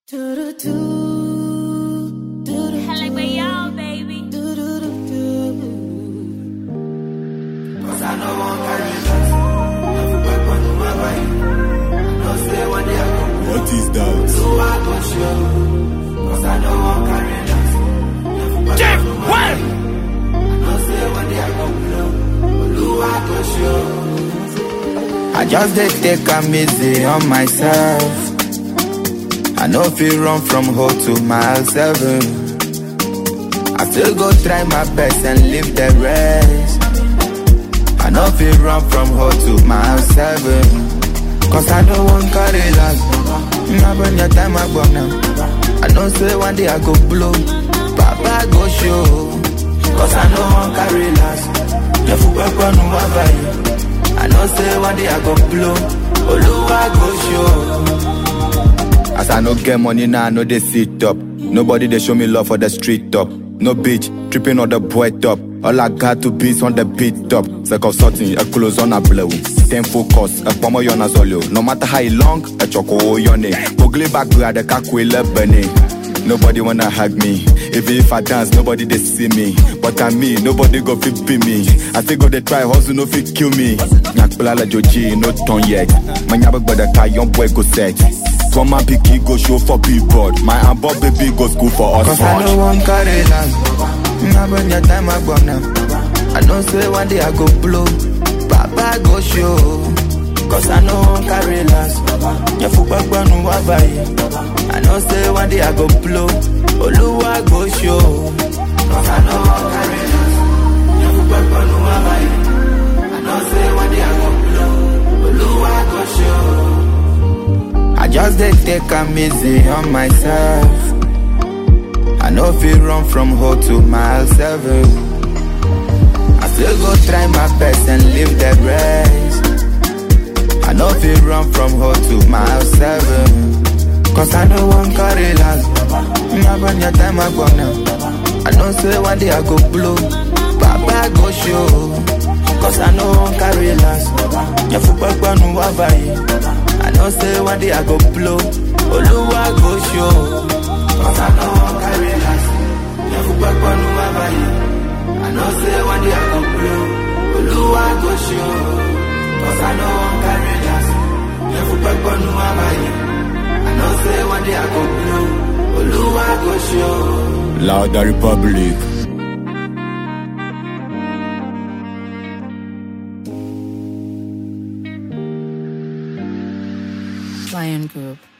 Hella way y'all, baby. Cause I know one carry last. Never back on my body. No say one day I go What is that? so I go show. Cause I know one carry last. Never back on my body. No say one day I go blow. Blue I go show. I just dey take am easy on myself. I no fit run from home to mile seven. I still go try my best and leave the rest. I no fit run from home to mile seven. Cause I don't want carry last. Now when your time I go now. I know say one day I go blow. Papa go show. Cause I know one carry last. Nefu pepe no wabai. I know say one day I go blow. Oluwa go show. As I no get money now, I know they sit up. Nobody they show me love for the street top. No bitch, tripping on the boy top. All I got to be is on the beat top. Sake of something, a close on a blow. Then focus, a pomo yon as No matter how long, a choco yone. Ugly back grad, a kakwile bunny. Nobody wanna hug me. Even if I dance, nobody they see me. But I me, nobody go fit be me. I still go they try hustle, no fit kill me. Nyakpala la joji, no turn yet. My nyabak but the car, young boy go set. From my picky go show for people. My ambo baby go school for us. Cause I know one carry last. Now when your time I go now. I know say one day I go blow. Papa go show. Cause I know one carry last. Your football no wabai. I know say one day I go blow. Oluwa go show. Cause I know one carry last. Your football no wabai. I know say one day I go blow. Oluwa go show. I just dey take am easy on myself. I no fit run from home to mile seven. I still go try my best and leave the rest. I no fit run from home to mile seven. Cause I know one carry last. Now when your time I go now. I know say one day I go blow. Papa go show. Cause I know one carry last. Your football no wabai. I know say one day I go blow. Oluwa go show. Cause I know one carry last. Your football no wabai. I know say one day I go blow. Oluwa go show. Cause I know one carry last. Your football no wabai. I know say one day I go blow. Oluwa go show. Louder Republic. Lion Group.